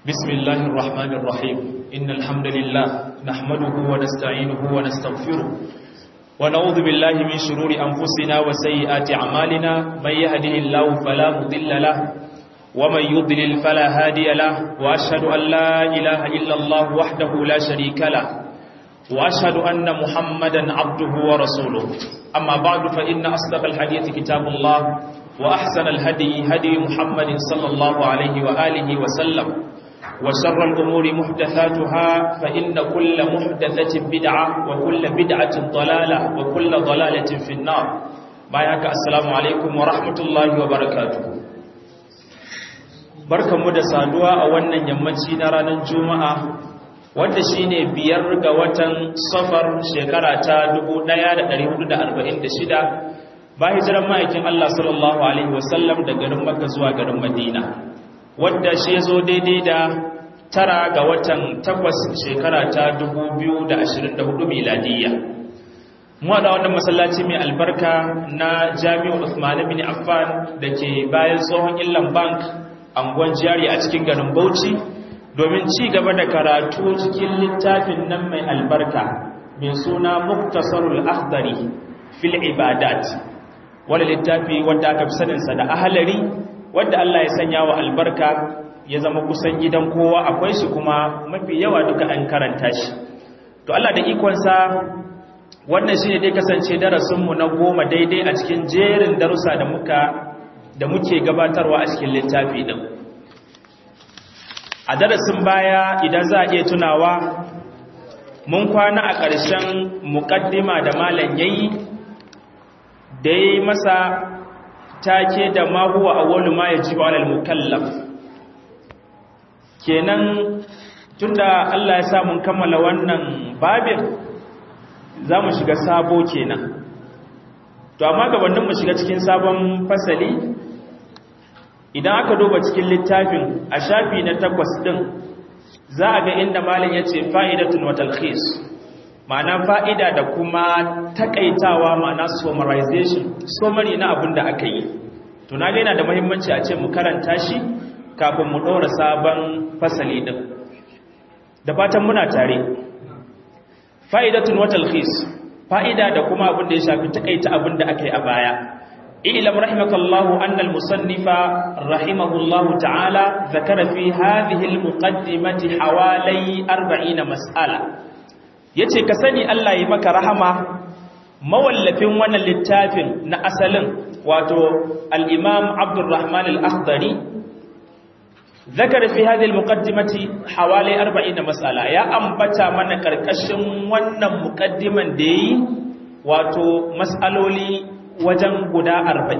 بسم الله الرحمن الرحيم إن الحمد لله نحمده ونستعينه ونستغفره ونعوذ بالله من شرور أنفسنا وسيئات أعمالنا من يهده الله فلا مضل له ومن يضلل فلا هادي له وأشهد أن لا إله إلا الله وحده لا شريك له وأشهد أن محمدا عبده ورسوله أما بعد فإن أصدق الحديث كتاب الله وأحسن الهدي هدي محمد صلى الله عليه وآله وسلم وشر الأمور محدثاتها فإن كل محدثة بدعة وكل بدعة ضلالة وكل ضلالة في النار بايعك السلام عليكم ورحمة الله وبركاته barkanmu da saduwa a wannan yammaci na ranar juma'a wanda shine biyar ga watan safar shekara ta 1446 ba hijiran ma'aikin Allah sallallahu alaihi wasallam da garin Makka zuwa garin Madina wadda shi zo daidai da tara ga watan takwas shekara ta 2024 miladiyya mu da wannan masallaci mai albarka na Jami'u Uthman bin Affan dake bayan tsohon Illan Bank angon jari a cikin garin Bauchi domin ci gaba da karatu cikin littafin nan mai albarka mai suna Muktasarul Akhdari fil Ibadat wani littafi wanda aka fi saninsa da ahalari wadda Allah ya sanya wa albarka ya zama kusan gidan kowa akwai shi kuma mafi yawa duka an karanta shi to Allah da ikonsa wannan shi ne dai kasance darasinmu na goma daidai a cikin jerin darussa da muka da muke gabatarwa a cikin littafi din a darasin baya idan za a iya tunawa mun kwana a ƙarshen muƙaddima da malam yayi da ya yi masa take da mahuwa a wani ma ya ji ba alal mukallaf kenan tunda Allah ya sa mun kammala wannan babin za mu shiga sabo kenan to amma gabanin mu shiga cikin sabon fasali idan aka duba cikin littafin a shafi na takwas din za a ga inda malam ya ce fa'idatun wa talkhis ma'ana fa'ida da kuma takaitawa ma'ana summarization summary na abin da aka yi to na gaina da muhimmanci a ce mu karanta shi kafin mu ɗora sabon fasali ɗin da fatan muna tare fa'idatun watal khis fa'ida da kuma abin da ya shafi takaita abin da aka yi a baya ilam rahimakallahu annal musannifa rahimahullahu ta'ala zakara fi hadhihi al-muqaddimati hawalai 40 mas'ala ya ce ka sani Allah yi maka rahama mawallafin wannan littafin na asalin wato al'imam abdurrahman al'akhdari zakar fi hadhihi al-muqaddimati hawali 40 mas'ala ya ambata mana karkashin wannan muqaddiman da yi wato mas'aloli wajen guda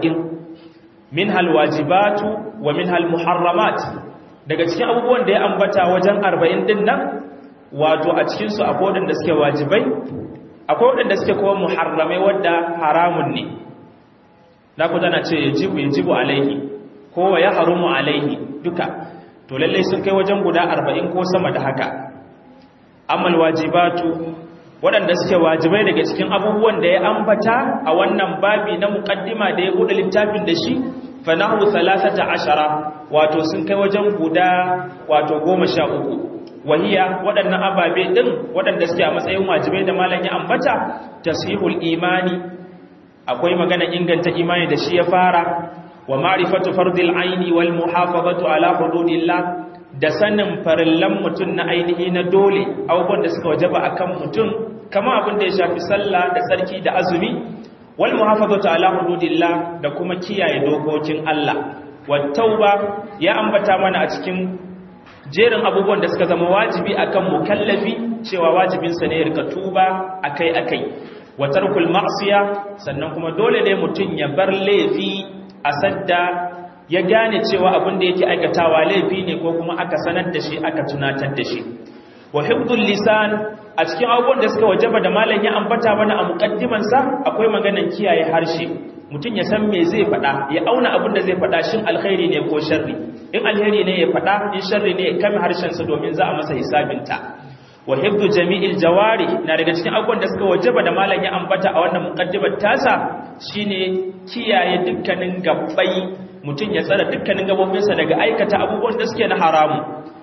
40 min hal wajibatu wa min hal muharramat daga cikin abubuwan da ya ambata wajen 40 din nan wato a cikinsu akwai waɗanda suke wajibai akwai waɗanda suke kuma muharramai wadda haramun ne na ku tana ce yajibu yajibu alaihi ko ya harumu alaihi duka to lallai sun kai wajen guda arba'in ko sama da haka amal wajibatu waɗanda suke wajibai daga cikin abubuwan da ya ambata a wannan babi na muƙaddima da ya buɗe littafin da shi fa nahu 13 wato sun kai wajen guda wato goma sha uku wahiya waɗannan ababe ɗin waɗanda suke a matsayin wajibai da malam ya ambata tasihul imani akwai magana inganta imani da shi ya fara wa ma'rifatu fardil aini wal muhafazatu ala hududillah da sanin farillan mutum na ainihi na dole abubuwan da suka wajaba akan mutum kama abin da ya shafi sallah da tsarki da azumi wal muhafazatu ala hududillah da kuma kiyaye dokokin Allah wat tauba ya ambata mana a cikin jerin abubuwan da suka zama wajibi akan mukallafi cewa wajibinsa ne ya rika tuba akai-akai wa tarkul ma'siya sannan kuma dole ne mutum ya bar laifi a sadda ya gane cewa abin da yake aikatawa laifi ne ko kuma aka sanar da shi aka tunatar da shi wa hifdhul lisan a cikin abubuwan da suka wajaba da malam ya ambata mana a muqaddimansa akwai maganan kiyaye harshe mutum ya san me zai faɗa ya auna abin da zai faɗa shin alkhairi ne ko sharri in alheri ne ya faɗa in sharri ne ya kame harshensa domin za a masa hisabinta wa hibdu jami'il jawari na daga cikin abubuwan da suka wajaba da malam ya ambata a wannan muqaddibar tasa shine kiyaye dukkanin gabbai mutum ya tsara dukkanin gabobinsa daga aikata abubuwan da suke na haramu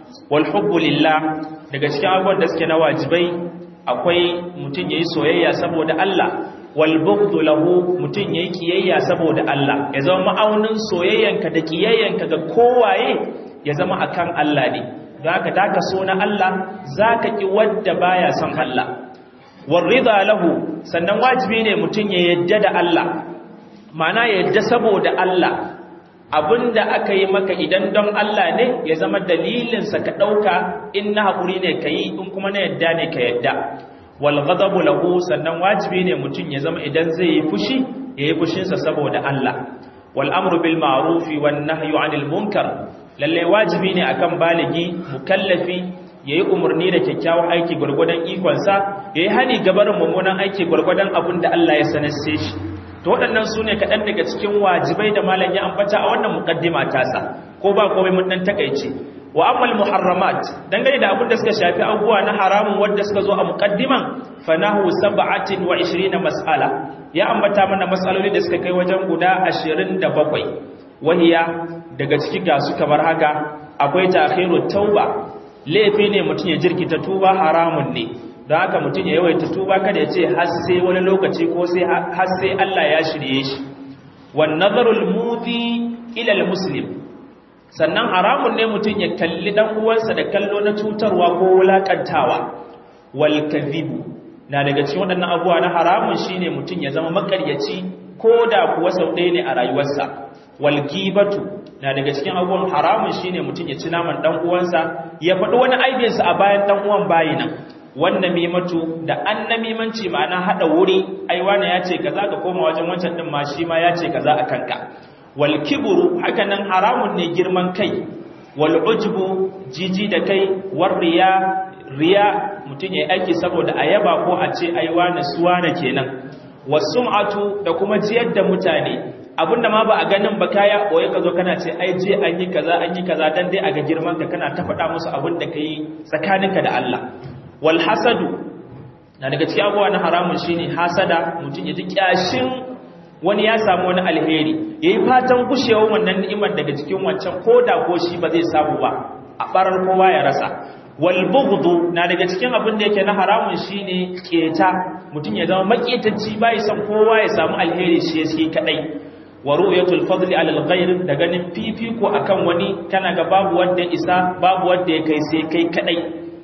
wal hubbu lillah daga cikin abubuwan da suke na wajibai akwai mutum yayi soyayya saboda Allah wal bughdu lahu mutum yayi kiyayya saboda Allah ya zama ma'aunin soyayyanka da kiyayyanka ga kowaye ya zama akan Allah ne don haka da ka so na Allah zaka ki wanda baya son Allah war rida lahu sannan wajibi ne mutum ya yadda da Allah ma'ana ya yadda saboda Allah abinda aka yi maka idan don Allah ne ya zama dalilinsa ka ɗauka in na haƙuri ne ka yi in kuma na yadda ne ka yadda wal ghadabu lahu sannan wajibi ne mutum ya zama idan zai yi fushi ya yi fushinsa saboda Allah wal amru bil ma'rufi wan nahyu 'anil munkar lalle wajibi ne akan baligi mukallafi yayi umarni da kyakkyawan aiki gurgurdan ikonsa yayi hani gabarin mummunan aiki gurgurdan abin da Allah ya sanarce shi to waɗannan su ne kaɗan daga cikin wajibai da malam ya ambata a wannan muƙaddima tasa ko ba komai mun ɗan takaice wa ammal muharramat dangane da abin da suka shafi abubuwa na haramun wanda suka zo a muƙaddiman fanahu sab'atin wa 20 mas'ala ya ambata mana mas'aloli da suka kai wajen guda 27 wahiya daga ciki ga su kamar haka akwai ta'khirut tauba laifi ne mutum ya jirkita tuba haramun ne don haka mutum ya yawaita tuba kada ya ce har sai wani lokaci ko sai har sai Allah ya shirye shi wan nazarul mudi ila al muslim sannan haramun ne mutum ya kalli dan uwansa da kallo na cutarwa ko wulakantawa wal kadhibu na daga cikin waɗannan abubuwa na haramun shine mutum ya zama makaryaci ko da kuwa sau ɗaya ne a rayuwarsa wal gibatu na daga cikin abubuwan haramun shine mutum ya ci naman dan uwansa ya faɗi wani aibinsa a bayan dan uwan bayinan wannan mimatu da annamimanci ma'ana hada wuri ai wani ya ce kaza ka koma wajen wancan din ma shi ma ya ce kaza a kanka wal kibru haka nan haramun ne girman kai wal ujbu jiji da kai war riya riya mutun yayi aiki saboda ayaba ko a ce ai wani suwana kenan wasum'atu da kuma jiyar da mutane abinda ma ba a ganin ba kaya boye ka zo kana ce ai je an yi kaza an yi kaza dan dai a ga girman ka kana ta faɗa musu abin da kai tsakaninka da Allah wal hasadu na daga cikin abubuwa na haramun shine hasada mutum ya ji kyashin wani ya samu wani alheri yayi fatan gushewar wannan ni'imar daga cikin wancan koda ko shi ba zai samu ba a barar kowa ya rasa wal bughdu na daga cikin abin da yake na haramun shine keta mutum ya zama maketacci bai son kowa ya samu alheri shi yake kadai wa ru'yatul fadli 'ala al-ghayr da ganin fifiko akan wani kana ga babu wanda isa babu wanda ya kai sai kai kadai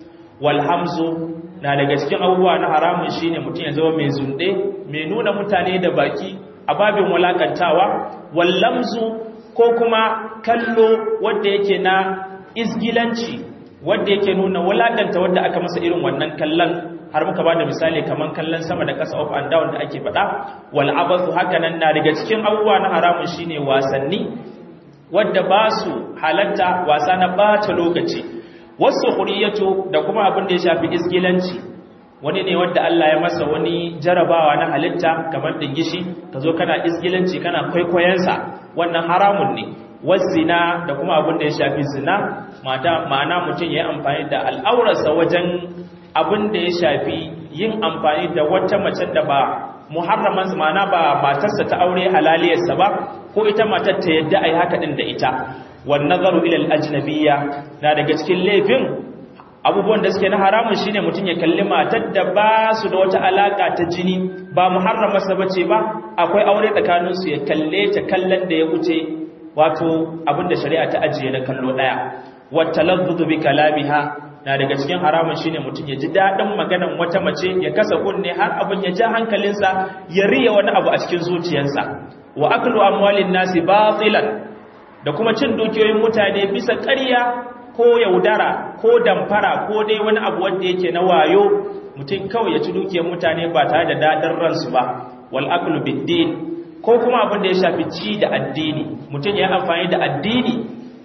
walhamzu na daga cikin abubuwa na haramun shine mutum ya zama mai zunde mai nuna mutane da baki a babin walakantawa wallamzu ko kuma kallo wanda yake na isgilanci wanda yake nuna walakanta wanda aka masa irin wannan kallon har muka ba da misali kaman kallon sama da kasa up and down da ake faɗa wal abathu hakanan na daga cikin abubuwa na haramun shine wasanni wadda ba su halatta wasa na bata lokaci wasu huriyatu da kuma abin da ya shafi isgilanci wani ne wadda Allah ya masa wani jarabawa na halitta kamar dingishi ka zo kana isgilanci kana kwaikwayensa wannan haramun ne zina da kuma abin da ya shafi zina ma'ana mutum ya yi amfani da al'aurarsa wajen abin da ya shafi yin amfani da wata mace da ba muharraman ma'ana ba matarsa ta aure halaliyarsa ba ko ita matar ta yadda a yi haka ɗin da ita wan nazaru ila al-ajnabiyya na daga cikin laifin abubuwan da suke na haramun shine mutum ya kalli matar da ba su da wata alaka ta jini ba muharrama sa bace ba akwai aure tsakanin su ya kalle ta kallon da ya wuce wato abinda shari'a ta ajiye na kallo daya wa talazzuz bi kalamiha na daga cikin haramun shine mutum ya ji dadin maganan wata mace ya kasa kunne har abin ya ja hankalinsa ya riya wani abu a cikin zuciyarsa wa aklu amwalin nasi batilan da kuma cin dukiyoyin mutane bisa ƙarya ko yaudara ko damfara ko dai wani abu wanda yake na wayo mutum kawai ya ci dukiyar mutane ba tare da dadin ransu ba wal aqlu bid-din ko kuma abin da ya shafi ci da addini mutum ya amfani da addini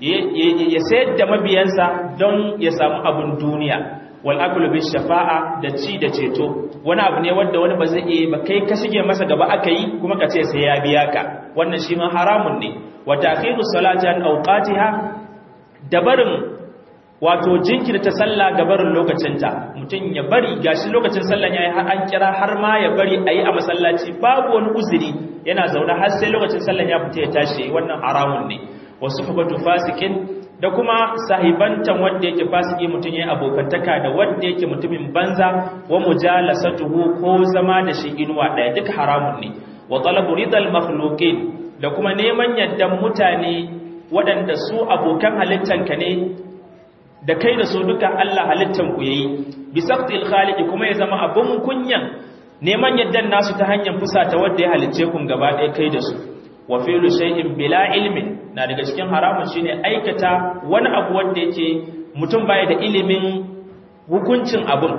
ya sayar da mabiyansa don ya samu abin duniya wal aqlu bis shafa'a da ci da ceto wani abu ne wanda wani ba zai iya ba kai ka shige masa gaba aka yi kuma ka ce sai ya biya ka wannan shi ma haramun ne wa ta'khiru salati an awqatiha da barin wato jinkirta sallah ga barin lokacinta mutum ya bari gashi lokacin sallah yayi har an kira har ma ya bari ayi a masallaci babu wani uzuri yana zaune har sai lokacin sallah ya fita ya tashi wannan haramun ne wasu fabatu fasikin da kuma sahibantan wanda yake fasiki mutum yayin abokantaka da wanda yake mutumin banza wa mujalasatuhu ko zama da shi inuwa daya duk haramun ne wa talabu ridal makhluqin da kuma neman yaddan mutane waɗanda su abokan halittanka ne da kai da su duka Allah halittan ku yayi bi saqtil khaliqi kuma ya zama abun kunyan neman yaddan nasu ta hanyar fusata wanda ya halicce kun gaba ɗaya kai da su wa fi'lu shay'in bila ilmin na daga cikin haramun shine aikata wani abu wanda yake mutum baya da ilimin hukuncin abun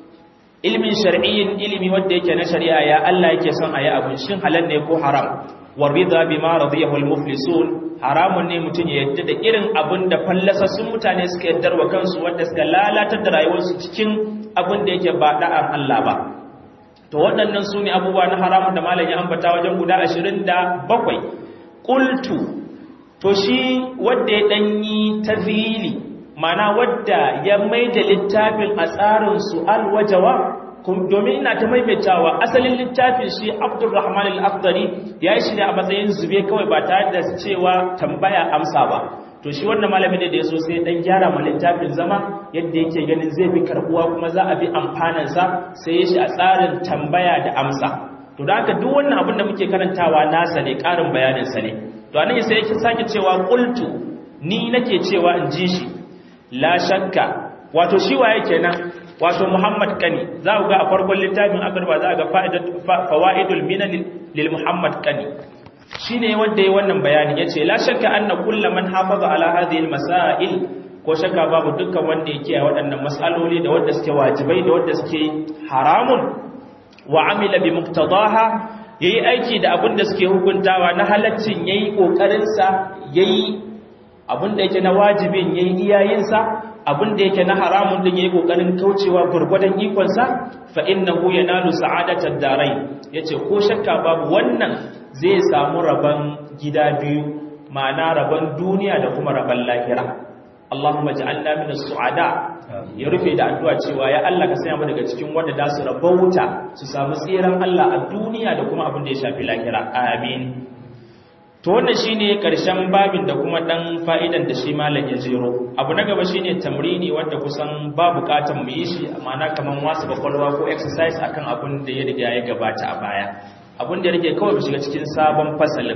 ilmin shar'iyyin ilimi wanda yake na shari'a ya Allah yake son ayi abun shin halal ne ko haram warida bima radiyahu almuflisun haramun ne mutum ya yadda da irin abun da fallasassun mutane suka yaddar wa kansu wanda suka lalatar da rayuwarsu cikin abun da yake ba da'ar Allah ba to waɗannan su ne abubuwa na haramun da malam ya ambata wajen guda ashirin da bakwai ƙultu to shi wadda ya ɗanyi ta zili mana wadda ya mai da littafin a tsarin su'al wajawa domin ina ta maimaitawa asalin littafin shi abdulrahman al-akhdari ya yi shi ne a matsayin zube kawai ba tare da cewa tambaya amsa ba to shi wannan malamin da ya so sai dan gyara ma littafin zama yadda yake ganin zai fi karbuwa kuma za a bi amfanansa sai ya shi a tsarin tambaya da amsa to da haka duk wannan abin da muke karantawa nasa ne ƙarin bayaninsa ne to anan sai yake sake cewa qultu ni nake cewa in ji shi la shakka wato shi waye kenan wato Muhammad Kani za ku ga a farkon littafin akarba za ga fawaidul minan lil Muhammad Kani shine wanda yayi wannan bayani yace la shakka anna kullu man hafaza ala hadhihi al masail ko shakka babu dukkan wanda yake a waɗannan masaloli da wanda suke wajibai da wanda suke haramun wa amila bi muqtadaha yayi aiki da abin da suke hukuntawa na halaccin yayi kokarin sa yayi abin da yake na wajibin yayi iyayen sa abin da yake na haramun din yayi kokarin kaucewa gurgurdan ikon sa fa innahu yanalu sa'adatad darain yace ko shakka babu wannan zai samu rabon gida biyu ma'ana rabon duniya da kuma rabon lahira Allahumma ja'alna minas su'ada ya rufe da addu'a cewa ya Allah ka sanya mu daga cikin wanda da su rabauta su samu tsiran Allah a duniya da kuma abin da ya shafi lahira amin to wannan shine karshen babin da kuma dan fa'idan da shi malam ya jero abu na gaba shine tamrini wanda kusan ba bukatan mu yi shi ma'ana kaman wasu bakwalwa ko exercise akan abin da ya riga ya gabata a baya abin da rike kawai shiga cikin sabon fasalin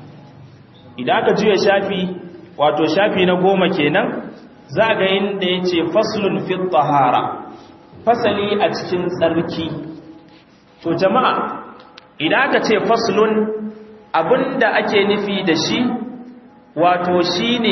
idan aka juya shafi wato shafi na goma kenan za ga inda ya ce faslun fi tahara fasali a cikin tsarki to jama'a idan aka ce faslun abinda ake nufi da shi wato shine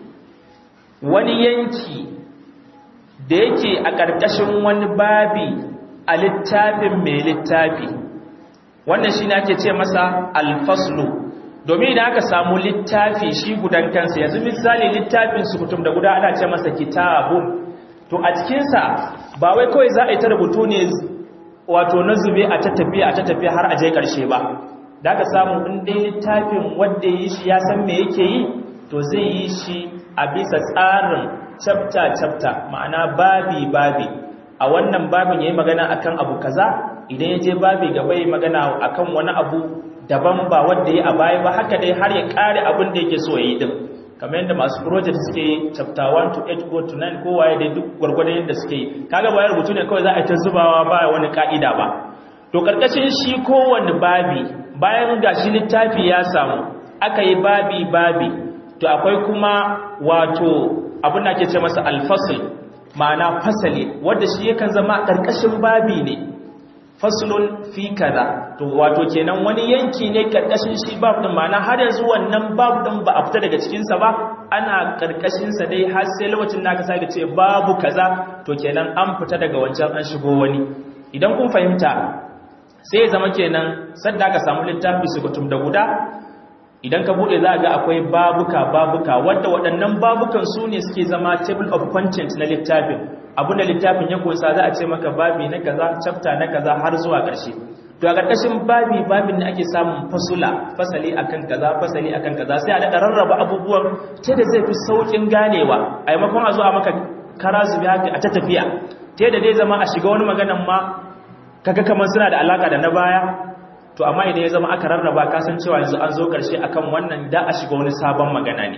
wani yanki da yake a ƙarƙashin wani babi a littafin mai littafi wannan shi ne ake ce masa alfaslu domin idan aka samu littafi shi gudan kansa yanzu misali littafin sukutum da guda ana ce masa kitabun to a cikinsa ba wai kawai za a yi ta rubutu ne wato na zube a tattafiya a tattafiya har a je ƙarshe ba da aka samu in dai littafin wanda yi shi ya san me yake yi to zai yi shi a bisa tsarin chapter chapter ma'ana babi babi a wannan babin yayi magana akan abu kaza idan ya je babi gaba yi magana akan wani abu daban ba wanda ya a baya ba haka dai har ya kare abin da yake so ya yi din kamar yadda masu project suke yi chapter 1 to 8 go to 9 kowa ya dai duk gwargwadon yadda suke yi kaga ba rubutu ne kawai za a ta zubawa ba wani ka'ida ba to karkashin shi kowanne babi bayan gashi littafi ya samu aka yi babi babi to akwai kuma wato abin da ake ce masa alfasil ma'ana fasali wanda shi yakan zama karkashin babi ne faslun fi kaza to wato kenan wani yanki ne karkashin shi bab din ma'ana har yanzu wannan bab din ba a fita daga cikin sa ba ana karkashin sa dai har sai lokacin da aka sake ce babu kaza to kenan an fita daga wancan an shigo wani idan kun fahimta sai zama kenan sadda aka samu littafi su kutum da guda idan ka bude za ga akwai babuka babuka wanda waɗannan babukan su ne suke zama table of content na littafin abin da littafin ya kunsa za a ce maka babi na kaza chapter na kaza har zuwa ƙarshe to a ƙarƙashin babi babin ne ake samun fasula fasali akan kaza fasali akan kaza sai a daɗa rarraba abubuwan ta da zai fi sauƙin ganewa a maimakon a zo a maka kara zubi haka a ta tafiya ta da zai zama a shiga wani maganan ma kaga kamar suna da alaka da na baya to amma idan ya zama aka rarraba kasan cewa yanzu an zo karshe akan wannan da a shiga wani sabon magana ne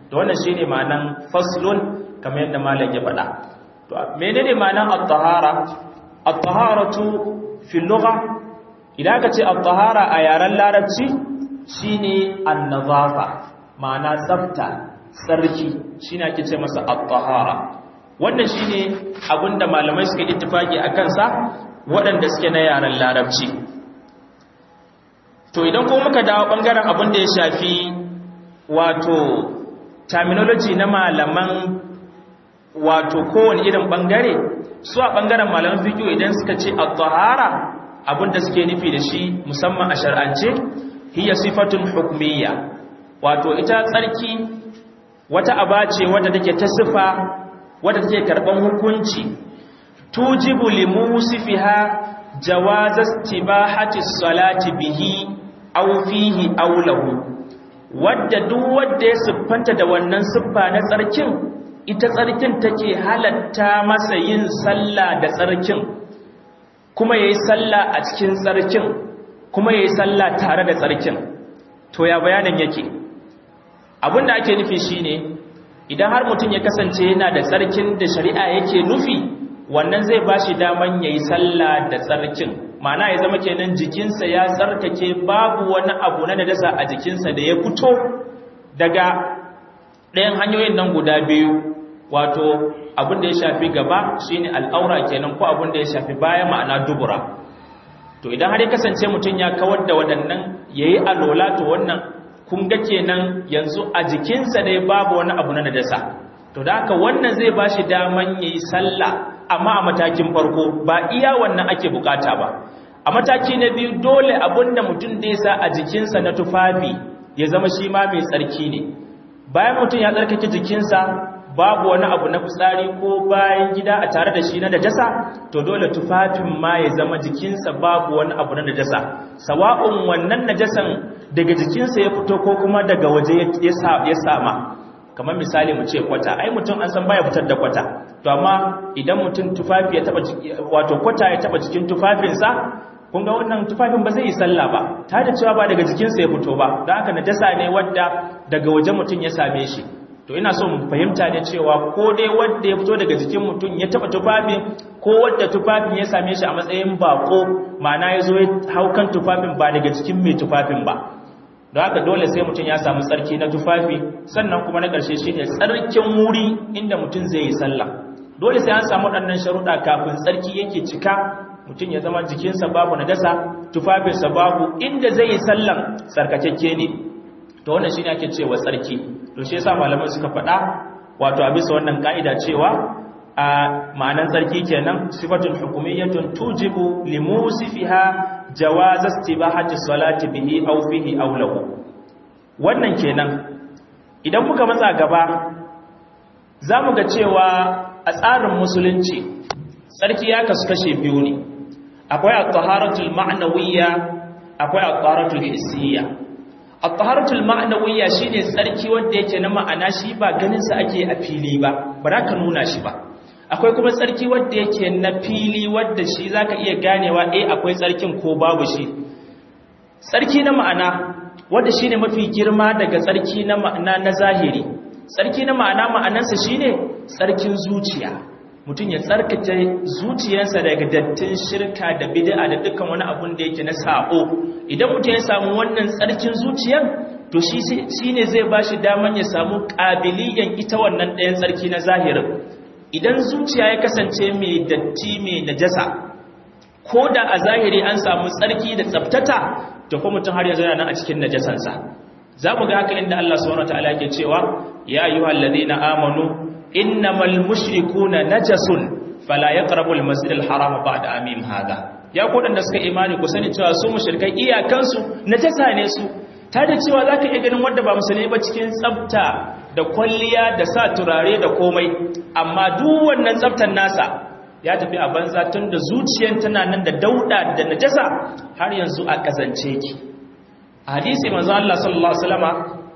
to wannan shine ma'anan faslun kamar yadda malam ya faɗa to menene ma'anan at-tahara at-taharatu fi lugha idan ka ce at-tahara a yaren larabci shine an-nazafa ma'ana tsafta tsarki shine ake ce masa at-tahara wannan shine abinda malamai suka ittifaki akan sa waɗanda suke na yaren larabci to idan ko muka dawo bangaren abin da ya shafi wato terminology na malaman wato kowane irin bangare su a bangaren malaman fiqh idan suka ce at-tahara abinda suke nufi da shi musamman a shar'ance hiya sifatun hukmiyya wato ita tsarki wata aba ce wadda take ta sifa wadda take karban hukunci tujibu limusifiha jawaz istibahati salati bihi aw fihi aw lahu wadda duk wanda ya siffanta da wannan siffa na tsarkin ita tsarkin take halatta masa yin sallah da tsarkin kuma yayi sallah a cikin tsarkin kuma yayi sallah tare da tsarkin to ya bayanin yake abinda ake nufi shine idan har mutum ya kasance yana da tsarkin da shari'a yake nufi wannan zai bashi daman yayi sallah da tsarkin ma'ana ya zama kenan jikinsa ya tsarkake babu wani abu na najasa a jikinsa da ya fito daga ɗayan hanyoyin nan guda biyu wato abin da ya shafi gaba shine al'aura kenan ko abin da ya shafi baya ma'ana dubura to idan har ya kasance mutum ya kawar da waɗannan yayi alola to wannan kun ga kenan yanzu a jikinsa dai babu wani abu na najasa to da haka wannan zai bashi daman yayi sallah amma a matakin farko ba iya wannan ake bukata ba a mataki na biyu dole abinda mutum da sa a jikinsa na tufafi ya zama shi ma mai tsarki ne bayan mutum ya tsarkake jikinsa babu wani abu na fitsari ko bayan gida a tare da shi na najasa to dole tufafin ma ya zama jikinsa babu wani abu na najasa sawa'un wannan najasan daga jikinsa ya fito ko kuma daga waje ya sama kamar misali mu ce kwata ai mutum an san baya fitar da kwata to amma idan mutum tufafi ya taba wato kwata ya taba jikin tufafinsa kun ga wannan tufafin ba zai yi sallah ba ta da cewa ba daga jikinsa ya fito ba don haka najasa ne wadda daga waje mutum ya same shi to ina so mu fahimta ne cewa ko dai wanda ya fito daga jikin mutum ya taba tufafin ko wadda tufafin ya same shi a matsayin bako ma'ana ya zo ya hau kan tufafin ba daga jikin mai tufafin ba don haka dole sai mutum ya samu tsarki na tufafi sannan kuma na ƙarshe shi ne tsarkin wuri inda mutum zai yi sallah dole sai an samu waɗannan sharuɗa kafin tsarki yake cika mutum ya zama jikinsa babu na dasa tufafinsa babu inda zai yi sallan tsarkakakke ne to wannan shi ne ake cewa tsarki to shi yasa malamai suka faɗa wato a bisa wannan ka'ida cewa a ma'anan tsarki kenan sifatun hukumiyyatun tujibu limusifiha jawaz istibahati salati bihi aw fihi aw lahu wannan kenan idan muka matsa gaba zamu ga cewa a tsarin musulunci tsarki ya kasu kashe biyu ne akwai at-taharatul ma'nawiyya akwai at-taharatul hissiyya at-taharatul ma'nawiyya shine tsarki wanda yake na ma'ana shi ba ganin sa ake a fili ba ba za ka nuna shi ba akwai kuma tsarki wanda yake na fili wanda shi zaka iya ganewa eh akwai tsarkin ko babu shi tsarki na ma'ana wanda shine mafi girma daga tsarki na ma'ana na zahiri tsarki na ma'ana ma'anarsa shine tsarkin zuciya mutum ya tsarkake zuciyarsa daga dattin shirka da bid'a da dukkan wani abun da yake na sabo idan mutum ya samu wannan tsarkin zuciyar to shi shine zai bashi daman ya samu kabiliyan ita wannan ɗayan tsarki na zahirin idan zuciya ya kasance mai datti mai najasa ko da a zahiri an samu tsarki da tsaftata to kuma mutum har yanzu yana nan a cikin najasansa za mu ga haka inda Allah subhanahu wataala yake cewa ya ayyuhal ladina amanu innamal mushrikuna najasun fala yaqrabul masjidal haram ba'da amim hada ya ku da suka imani ku sani cewa su mushrikai iyakansu najasa ne su ta da cewa zaka iya ganin wanda ba musulmi ba cikin tsafta da kwalliya da sa turare da komai amma duk wannan tsaftar nasa ya tafi a banza tun da zuciyar tana nan da dauda da najasa har yanzu a kazance ki hadisi manzo Allah sallallahu alaihi wasallama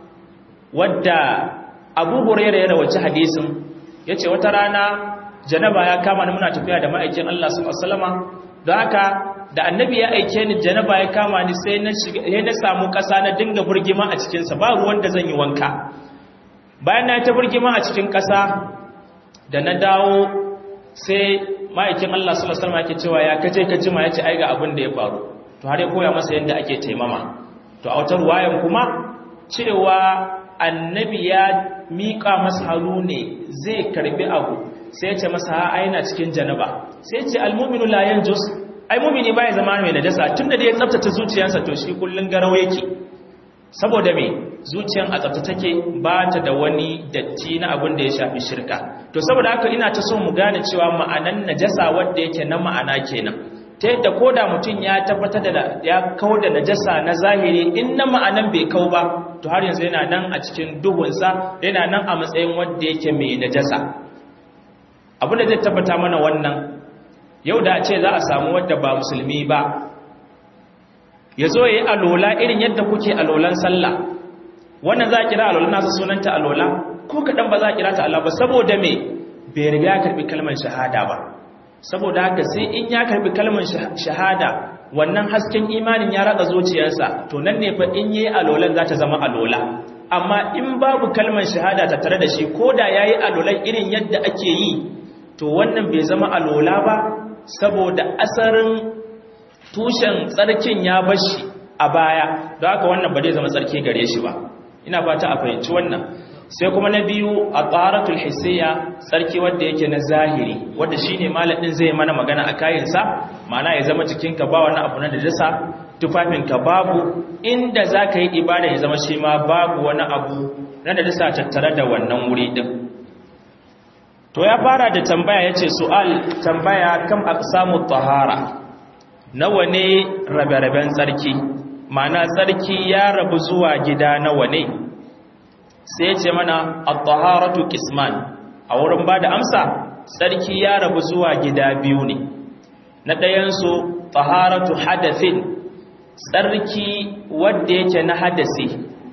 wadda Abu Hurairah ya rawaci hadisin yace wata rana janaba ya kama ni muna tafiya da ma'aikin Allah sallallahu alaihi wasallama don haka da annabi ya aike ni janaba ya kama ni sai na shiga na samu kasa na dinga burgima a cikin sa ba ruwan da zan yi wanka bayan na ta burgima a cikin ƙasa da na dawo sai ma'aikin Allah sallallahu alaihi wasallam yake cewa ya kaje ka jima yace ai ga abin da ya faru to har ya koya masa yadda ake taimama to a wata ruwayan kuma cewa annabi ya miƙa masa hannu ne zai karbi abu sai ya ce masa ha aina cikin janaba sai ya ce almu'minu la yanjus ai mu'mini baya zama mai najasa tunda da ya tsaftace zuciyarsa to shi kullun garau yake saboda me zuciyan a tsafta take ba ta da wani datti na abin da ya shafi shirka to saboda haka ina ta so mu gane cewa ma'anan najasa wanda yake na ma'ana kenan ta yadda ko da mutum ya tabbatar da ya kau da najasa na zahiri in na ma'anan bai kau ba to har yanzu yana nan a cikin duhunsa yana nan a matsayin wanda yake mai najasa abin da zai tabbata mana wannan yau da a ce za a samu wadda ba musulmi ba ya zo ya yi alola irin yadda kuke alolan sallah wannan za a kira alola nasu sunanta alola ko kaɗan ba za a kira ta Allah ba saboda me bai riga ya karɓi kalmar shahada ba saboda haka sai in ya karɓi kalmar shahada wannan hasken imanin ya ratsa zuciyarsa to nan ne fa in yi alolan za ta zama alola amma in babu kalmar shahada ta tare da shi ko da ya yi alolan irin yadda ake yi to wannan bai zama alola ba saboda asarin tushen tsarkin ya bashi a baya don haka wannan ba zai zama tsarki gare shi ba ina fata a fahimci wannan sai kuma na biyu a tsaratul hissiya tsarki wadda yake na zahiri wadda shine malamin zai mana magana a kayansa ma'ana ya zama jikinka ba wani abu na dajasa tufafinka babu inda za ka yi ibada ya zama shi ma babu wani abu na dajasa tattare da wannan wuri din to ya fara da tambaya ya ce su'al tambaya kam aqsamu tahara nawa ne rabe-raben tsarki ma'ana tsarki ya rabu zuwa gida nawa ne sai ya ce mana at-taharatu qisman a wurin bada amsa tsarki ya rabu zuwa gida biyu ne na ɗayan su taharatu hadathin tsarki wanda yake na hadasi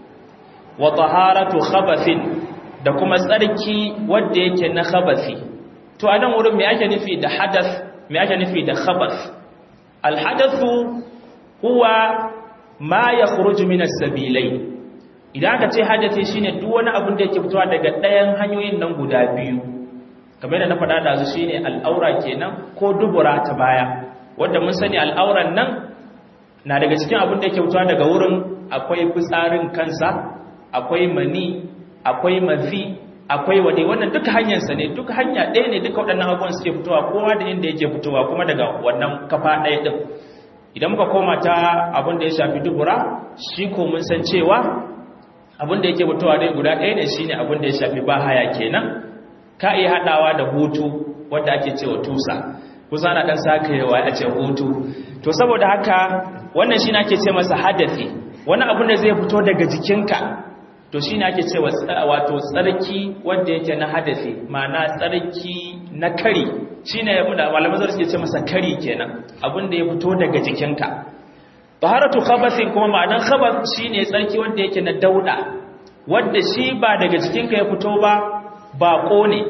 wa taharatu khabathin da kuma tsarki wanda yake na khabathi to a nan wurin me ake nufi da hadath me ake nufi da khabath al-hadathu huwa ma yakhruju min as-sabilai idan aka ce hadathi shine duk wani abin da yake fitowa daga ɗayan hanyoyin nan guda biyu kamar da na faɗa da su shine al'aura kenan ko dubura ta baya wanda mun sani al'auran nan na daga cikin abin da yake fitowa daga wurin akwai fitsarin kansa akwai mani akwai mafi akwai wade wannan duka hanyarsa ne duka hanya ɗaya ne duka waɗannan abubuwan suke fitowa kowa da inda yake fitowa kuma daga wannan kafa ɗaya ɗin idan muka koma ta abin da ya shafi dubura shi ko mun san cewa abin da yake fitowa dai guda ɗaya ne shine abin da ya shafi bahaya kenan ka iya haɗawa da hutu wanda ake cewa tusa kusa na ɗan sakayewa a ce hutu to saboda haka wannan shi ake ce masa hadafi wani abin da zai fito daga jikinka to shi ne ake ce wato tsarki wanda yake na hadafi ma'ana tsarki na kari shi ne malamai zai suke ce masa kari kenan abin da ya fito daga jikinka taharatu khabathin kuma ma'anan khabath shine tsarki wanda yake na dauda wanda shi ba daga jikinka ya fito ba bako ne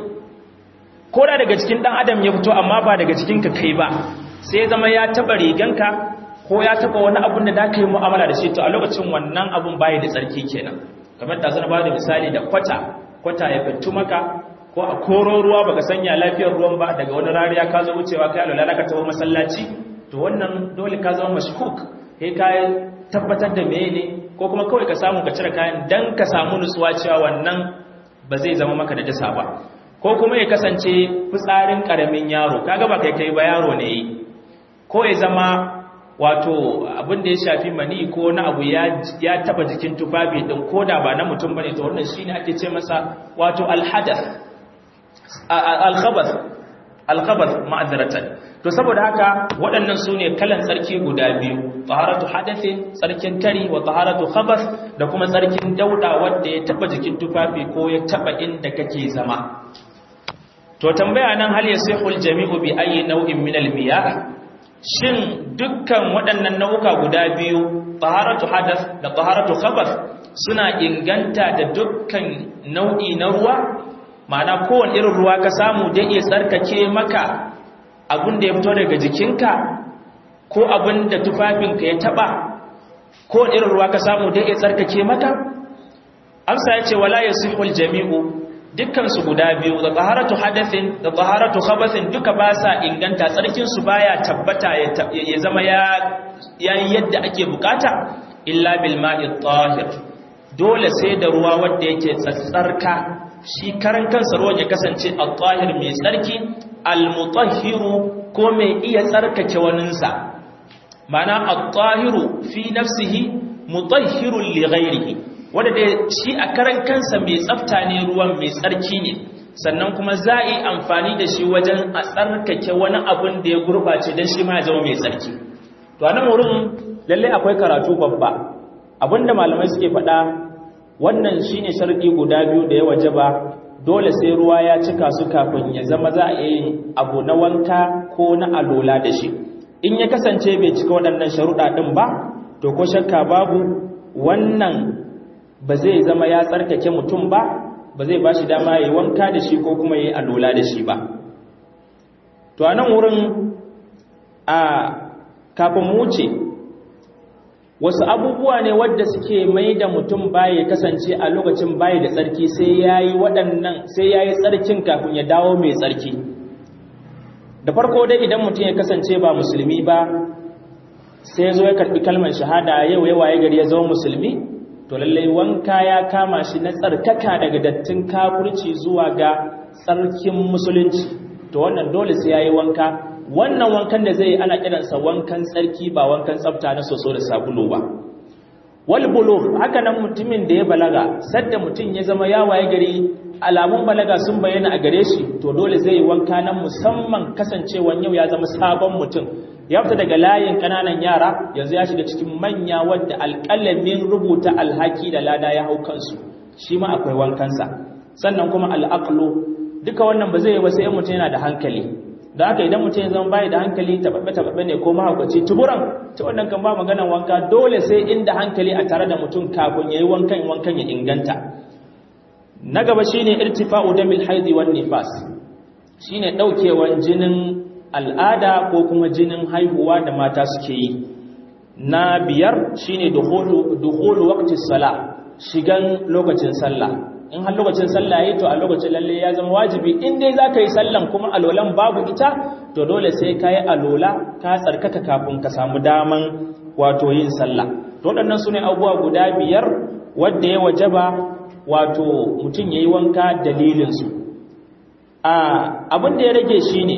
ko da daga cikin dan adam ya fito amma ba daga jikinka kai ba sai zama ya taba riganka ko ya taba wani abun da zaka yi mu'amala da shi to a lokacin wannan abun bai da tsarki kenan kamar da zan ba da misali da kwata kwata ya fitu maka ko a koro ruwa baka sanya lafiyar ruwan ba daga wani rariya ka zo wucewa kai alwala ka tawo masallaci to wannan dole ka zama mashkuk kai ka tabbatar da meye ne ko kuma kawai ka samu ka cire kayan dan ka samu nutsuwa cewa wannan ba zai zama maka da dasa ba ko kuma ya kasance fitsarin karamin yaro kaga ba kai kai ba yaro ne yi ko ya zama wato abin da ya shafi mani ko na abu ya taba jikin tufafi din ko da ba na mutum bane to wannan shine ake ce masa wato alhadath alkhabath alkhabath ma'azratan to saboda haka waɗannan sune kalan tsarki guda biyu taharatu hadathin tsarkin kari wa taharatu khabath da kuma tsarkin dauda wanda ya taba jikin tufafi ko ya taba inda kake zama to tambaya nan hal yasihul jami'u bi ayi nau'in min al-miyah shin dukkan waɗannan nau'uka guda biyu taharatu hadath da taharatu khabath suna inganta da dukkan nau'i na ruwa ma'ana kowane irin ruwa ka samu da iya tsarkake maka abin da ya fito daga jikinka ko abin da tufafinka ya taba kowane irin ruwa ka samu da iya tsarkake maka amsa yace wala yasihul jami'u dukkan su guda biyu da taharatu hadathin da taharatu khabathin duka ba sa inganta tsarkin su baya tabbata ya zama ya yayin yadda ake bukata illa bil ma'i tahir dole sai da ruwa wanda yake tsatsarka shi karan kansa ruwan ya kasance al-tahir mai tsarki al-mutahhiru ko mai iya tsarkake waninsa mana al-tahiru fi nafsihi mutahhirun li ghairihi wanda da shi a karan kansa mai tsafta ne ruwan mai tsarki ne sannan kuma za a yi amfani da shi wajen a tsarkake wani abun da ya gurbace don shi ma ya zama mai tsarki to a nan wurin lallai akwai karatu babba abinda malamai suke faɗa wannan shine sharɗi guda biyu da ya waje ba dole sai ruwa ya cika su kafin ya zama za a yi abu na wanka ko na alola da shi in ya kasance bai cika waɗannan sharuɗa ɗin ba to ko shakka babu wannan ba zai zama ya tsarkake mutum ba ba zai ba shi dama ya yi wanka da shi ko kuma ya yi alola da shi ba to a nan wurin a kafin mu wuce wasu abubuwa ne wadda suke mai da mutum baya kasance a lokacin baya da tsarki sai ya yi waɗannan sai ya yi tsarkin kafin ya dawo mai tsarki da farko dai idan mutum ya kasance ba musulmi ba sai ya zo ya karɓi kalmar shahada yau ya waye gari ya zama musulmi to lallai wanka ya kama shi na tsarkaka daga dattin kafurci zuwa ga tsarkin musulunci to wannan dole sai ya yi wanka wannan wankan da zai ana kiransa wankan tsarki ba wankan tsafta na soso da sabulu ba wal bulugh haka nan mutumin da ya balaga sadda mutum ya zama ya waye gari alamun balaga sun bayyana a gare shi to dole zai yi wanka na musamman kasancewan yau ya zama sabon mutum ya fita daga layin kananan yara yanzu ya shiga cikin manya wadda alƙalamin rubuta alhaki da lada ya hau kansu shi ma akwai wankansa sannan kuma al'aqlu duka wannan ba zai yi ba sai mutum yana da hankali da haka idan mutum ya zama bayi da hankali taɓaɓɓe-taɓaɓɓe ne ko mahaukaci tuburan ta wannan kan ba maganan wanka dole sai inda hankali a tare da mutum kafin ya yi wankan wankan ya inganta na gaba shi ne irtifa'u damil haidi wan nifas shi ne ɗaukewan jinin al'ada ko kuma jinin haihuwa da mata suke yi na biyar shi ne duhulu wakti sala shigan lokacin sallah in har lokacin sallah yayi to a lokacin lalle ya zama wajibi in dai zaka yi sallan kuma alolan babu ita to dole sai ka yi alola ka tsarkaka kafin ka samu daman wato yin sallah to waɗannan sune abubuwa guda biyar wanda ya wajaba wato mutum yayi wanka dalilin su a abin da ya rage shine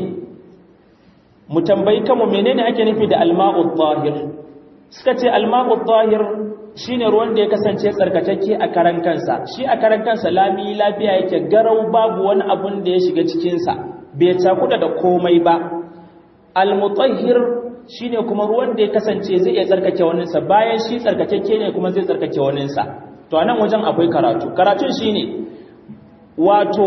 mu tambayi kanmu menene ake nufi da alma'u tahir suka ce alma'u tahir shine ruwan da ya kasance tsarkakakke a karan kansa shi a karan kansa lami lafiya yake garau babu wani abun da ya shiga cikinsa bai cakuda da komai ba almutahhir shine kuma ruwan da ya kasance zai iya tsarkake waninsa bayan shi tsarkakakke ne kuma zai tsarkake waninsa to anan wajen akwai karatu karatun shine wato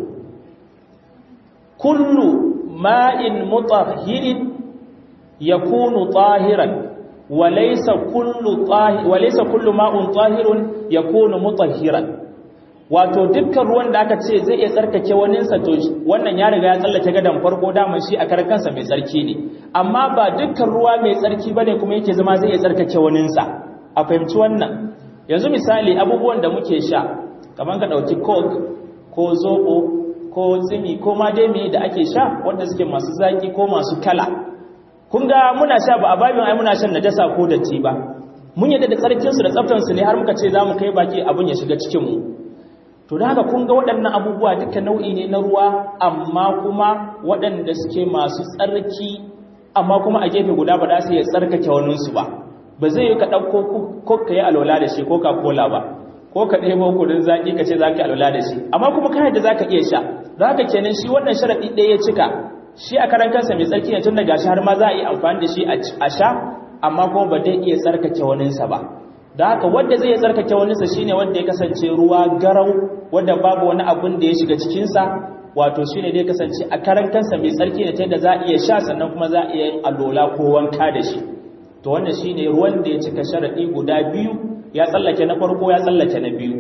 kullu ma'in mutahhirin yakunu tahiran وليس كل طاهر وليس كل ماء طاهر يكون مطهرا wato dukkan ruwan da aka ce zai iya tsarkake waninsa to wannan ya riga ya tsallake gadan farko daman shi a karkansa mai tsarki ne amma ba dukkan ruwa mai tsarki bane kuma yake zama zai iya tsarkake waninsa a fahimci wannan yanzu misali abubuwan da muke sha kamar ka dauki coke ko zobo ko tsimi ko ma dai me da ake sha wanda suke masu zaki ko masu kala kun ga muna sha ba a babin ai muna shan najasa ko datti ba mun yadda da tsarkin su da tsaftan su ne har muka ce zamu kai baki abun ya shiga cikin mu to da haka kun ga waɗannan abubuwa duka nau'i ne na ruwa amma kuma waɗanda suke masu tsarki amma kuma a gefe guda ba za su iya tsarkake wani su ba ba zai yi ka ɗauko ko ka yi alwala da shi ko ka kola ba ko ka ɗebo kudin zaƙi ka ce za ka yi alwala da shi amma kuma kayan da za ka iya sha za ka kenan shi wannan sharaɗi ɗaya ya cika shi a karan kansa mai tsarki ne tun da gashi har ma za a yi amfani da shi a sha amma kuma ba zai iya tsarkake waninsa ba da haka wanda zai iya tsarkake waninsa shine wanda ya kasance ruwa garau wanda babu wani abun da ya shiga cikinsa wato shine da ya kasance a karan kansa mai tsarki ne ta yadda za a iya sha sannan kuma za a iya yin alola ko wanka da shi to wannan shine ruwan da ya cika sharaɗi guda biyu ya tsallake na farko ya tsallake na biyu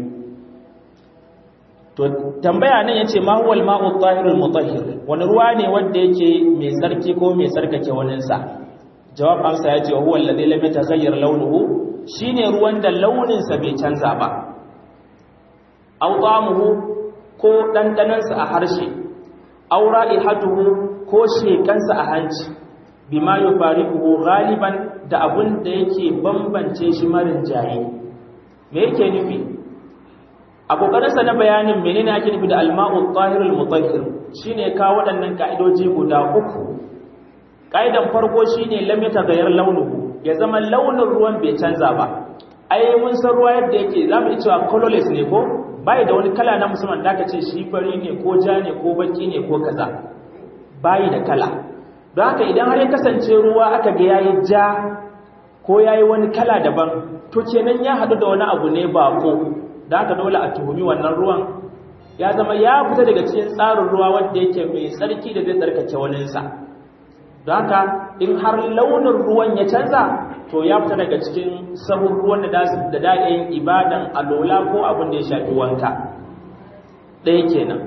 to tambaya nan yace ma huwal ma'u tahirul mutahhir wani ruwa ne wanda yake mai tsarki ko mai tsarkake wanin sa jawab amsa yace huwa alladhi lam yataghayyar launuhu shine ruwan da launin sa bai canza ba aw ta'amuhu ko dandanansa a harshe aw ra'ihatuhu ko shekansa a hanci bima yufariquhu ghaliban da abun da yake bambance shi marin jaye me yake nufi a kokarinsa na bayanin menene ake nufi da alma'u tahirul mutahhir shine ka waɗannan ka'idoji guda uku ka'idan farko shine lam yataghayyar launuhu ya zama launin ruwan bai canza ba ai mun san ruwa yadda yake zamu iya cewa colorless ne ko bai da wani kala na musamman da aka ce shi fari ne ko ja ne ko baki ne ko kaza bai da kala don haka idan har ya kasance ruwa aka ga yayi ja ko yayi wani kala daban to kenan ya hadu da wani abu ne ba ko da haka dole a tuhumi wannan ruwan ya zama ya fita daga cikin tsarin ruwa wanda yake mai tsarki da zai tsarkake waninsa don haka in har launin ruwan ya canza to ya fita daga cikin sahun ruwan da da da'in ibadan alola ko abin da ya shafi wanka ɗaya kenan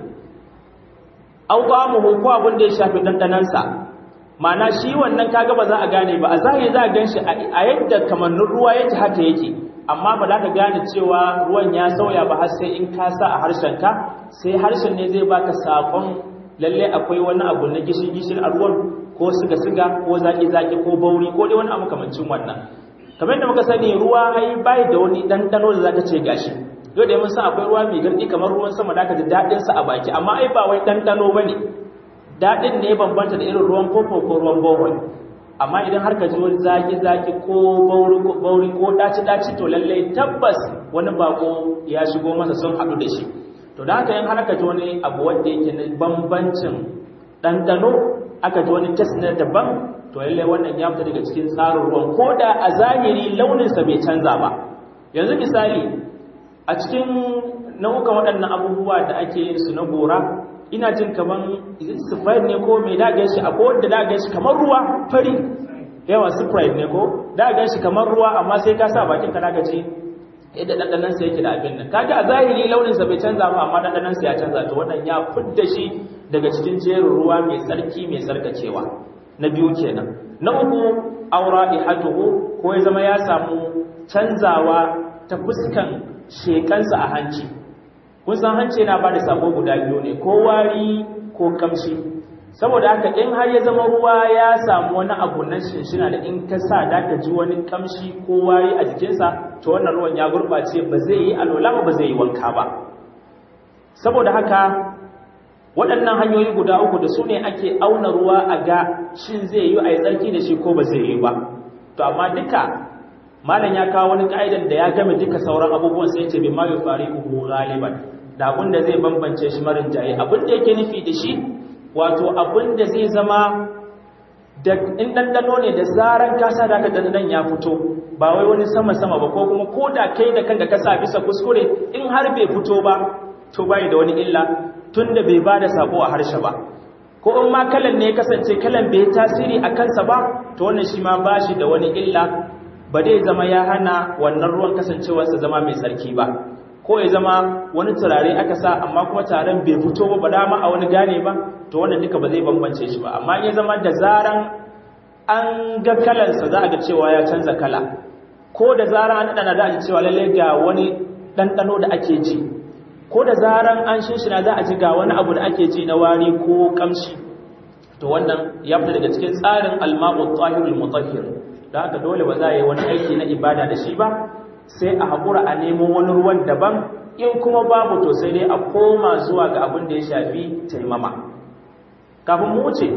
au qamuhu ko abin da ya shafi dandanansa ma'ana shi wannan kaga ba za a gane ba a zahiri za a ganshi a yadda kamannin ruwa yake haka yake amma ba za ka gane cewa ruwan ya sauya ba har sai in ka sa a harshenka sai harshen ne zai baka sakon lalle akwai wani abu na gishin-gishin a ruwan ko siga-siga ko zaki-zaki ko bauri ko dai wani abu kamancin wannan kamar yadda muka sani ruwa ai bai da wani ɗanɗano da zaka ce gashi yau da mun san akwai ruwa mai garɗi kamar ruwan sama da aka ji daɗin sa a baki amma ai ba wai ɗanɗano bane daɗin ne bambanta da irin ruwan fofo ko ruwan bohol amma idan har ka ji wani zaki-zaki ko bauri ko daci-daci to lallai tabbas wani bako ya shigo masa sun haɗu da shi to da haka yin har ka ji wani abu wanda yake na bambancin ɗanɗano aka ji wani test na daban to lallai wannan ya fita daga cikin tsarin ruwan ko da a zahiri launinsa bai canza ba yanzu misali a cikin nau'ukan waɗannan abubuwa da ake yin su na gora ina jin kaman sprite ne ko mai daga shi a wanda daga shi kamar ruwa fari yawa sprite ne ko daga shi kamar ruwa amma sai ka sa bakin ka daga ji yadda dandanan sa yake da abin nan kaga a zahiri launin sa bai canza ba amma dandanan sa ya canza to wannan ya fidda shi daga cikin jerin ruwa mai tsarki mai tsarkacewa na biyu kenan na uku aura ihatuhu ko ya zama ya samu canzawa ta fuskan shekansa a hanci kun san hanci yana ba da sako guda biyu ne ko wari ko kamshi saboda haka in har ya zama ruwa ya samu wani abu na shinshina da in ka sa da ka ji wani kamshi ko wari a jikinsa to wannan ruwan ya gurɓace ba zai yi alola ba zai yi wanka ba saboda haka waɗannan hanyoyi guda uku da su ne ake auna ruwa a ga shin zai yi a yi tsarki da shi ko ba zai yi ba to amma duka malam ya kawo wani ka'idan da ya game duka sauran abubuwan sai ce bi ma yufariquhu ghaliban da abin da zai bambance shi marin jaye abin da yake nufi da shi wato abin da zai zama da in dandano ne da zaran ka sa da ka dandan ya fito ba wai wani sama sama ba ko kuma ko da kai da kanka ka sa bisa kuskure in har bai fito ba to bai da wani illa tunda bai bada sako a harshe ba ko in ma kalan ne ya kasance kalan bai tasiri a kansa ba to wannan shi ma bashi da wani illa ba dai zama ya hana wannan ruwan kasancewarsa zama mai tsarki ba ko ya zama wani turare aka sa amma kuma taron bai fito ba ba dama a wani gane ba to wannan duka ba zai bambance shi ba amma ya zama da zaran an ga kalansa za a ga cewa ya canza kala ko da zaran an ɗana za a ji cewa lalle ga wani ɗanɗano da ake ji ko da zaran an shinshina za a ji ga wani abu da ake ji na wari ko kamshi to wannan ya fita daga cikin tsarin alma'u tahirul mutahhir da haka dole ba za a yi wani aiki na ibada da shi ba sai a haƙura a nemo wani ruwan daban in kuma babu to sai dai a koma zuwa ga abin da ya shafi taimama kafin mu wuce